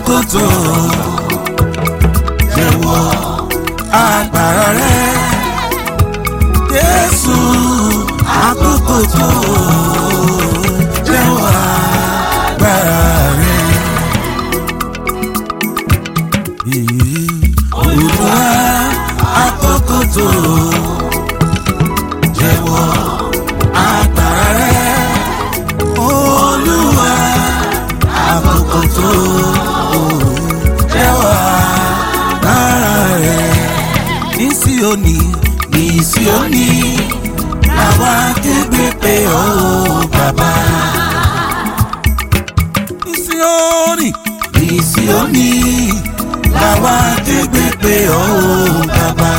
àkókò tó jẹ́wọ́ agbára rẹ Jésù àkókò tó jẹ́wọ́ agbára rẹ. Olúwa àkókò tó jẹ́wọ́ agbára rẹ. Olúwa àkókò tó jẹ́wọ́ agbára rẹ. Ní Síónì ní Síónì làwa kégbe pé ó bàbá. Ní Síónì ní Síónì làwa kégbe pé ó bàbá.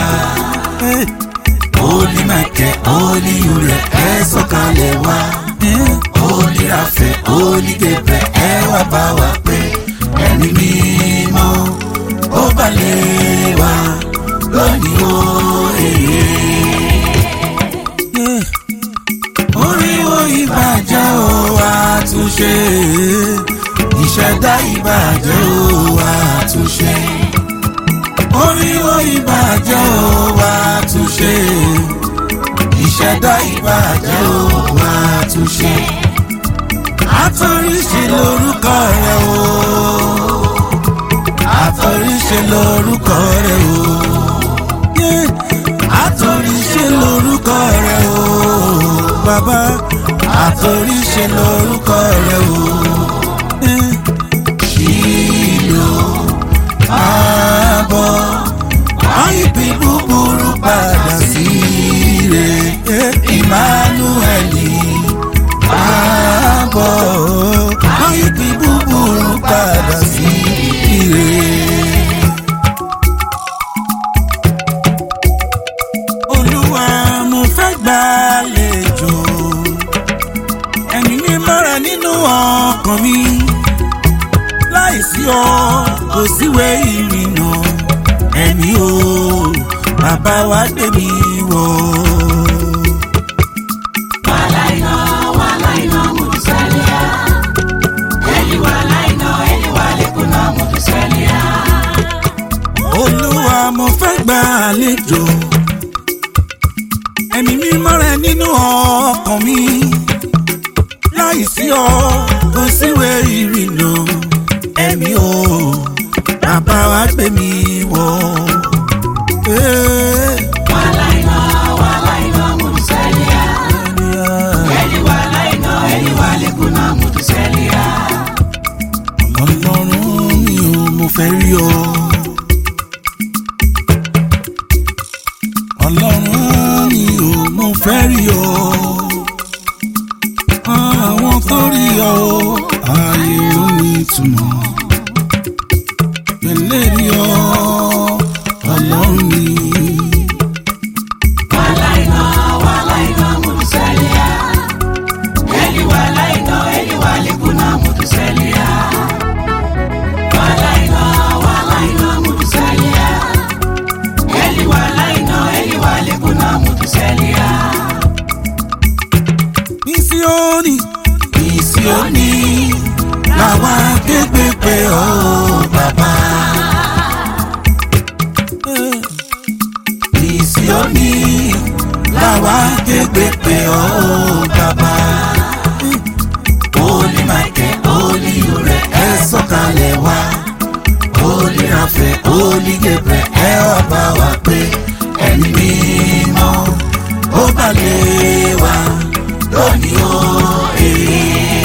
Olí Màkẹ́, Olí Uriel, ẹ sọ̀kalẹ̀ wá. Olí Rafẹ̀, Olí Gabriel, ẹ wá bá wa pé ẹ̀mí mímọ́ ó balẹ̀ wá lónìí ó èyí. Oríwo ìbàjẹ́ ó àtúnṣe, ìṣẹ̀dá ìbàjẹ́ ó àtúnṣe. Oríwo ìbàjẹ́ ó àtúnṣe, ìṣẹ̀dá ìbàjẹ́ ó àtúnṣe. Àtọ̀ríṣe lórúkọ rẹ̀ o, àtọ̀ríṣe lórúkọ rẹ̀ o. Yeah. Àtọ̀ríṣe lórúkọ rẹ̀ o, bàbá. Àtọ̀ríṣe lórúkọ rẹ̀ o. Yeah. Ṣìlò àbọ̀ àìpé búburú padà sí rẹ̀ Emmanueli àbọ̀ àìpé búburú padà sí rẹ̀. Olúwa mo fẹ́ gbàlejò ẹ̀mí mímọ́ rẹ nínú ọkàn mi láìsí ọ kò síwé ìrìnà ẹ̀mí o bàbá wa gbé mi wọ̀. Walaina, walaina, mutusalia. Eli walaina, eli walekuna, mutusalia. Olúwa mo fẹ́ gbàlejò ẹ̀mí mímọ́ rẹ nínú ọkàn mi láìsí ọ kò síwé ìrìnà ẹ̀mí o bàbá wa gbé mi wọ̀. Eh, Walaina, walaina, mutusalia. Eli walaina, eli walekuna, mutusalia. Ọlọ́run mi ò mo fẹ́ rí ọ. Ọlọ́run mi ò mo fẹ́ rí ọ. Àwọn tó rí ọ ayé ló ní ìtumọ̀. Pẹ̀lẹ́ rí ọ ọlọ́run mi. Walaina, walaina, mutusalia. Eli walaina, eli walekuna, mutusalia. Walaina, walaina, mutusalia. Eli walaina, eli walekuna, mutusalia. Ní Síónì, ní Síónì, làwa képe pé ọ bàbá. Ní Síónì, làwa képe pé ọ bàbá. Olí Màkẹ́, Olí Uriel, ẹ sọ̀kalẹ̀ wá. Olí Rafẹ̀, Olí Gabriel, ẹ wá bá wa pé ẹ̀mí mímọ́ ó balẹ̀ wá lónìí ó èé.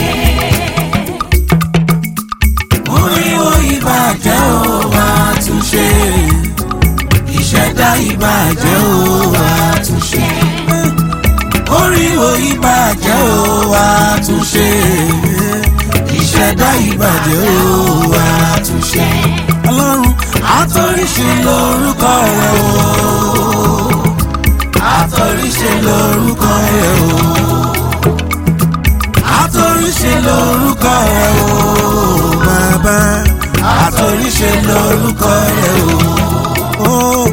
Oríwo ìbàjẹ́ ó wá túnṣe, ìṣẹ̀dá ìbàjẹ́ ó wá túnṣe. Oríwo ìbàjẹ́ ó wá túnṣe, ìṣẹ̀dá ìbàjẹ́ ó wá túnṣe. Ọlọ́run àtọ̀ríṣe lórúkọ rẹ̀ o àtọ̀ríṣe lórúkọ rẹ̀ o. àtọ̀ríṣe lórúkọ rẹ̀ o. bàbá àtọ̀ríṣe lórúkọ rẹ̀ o. ó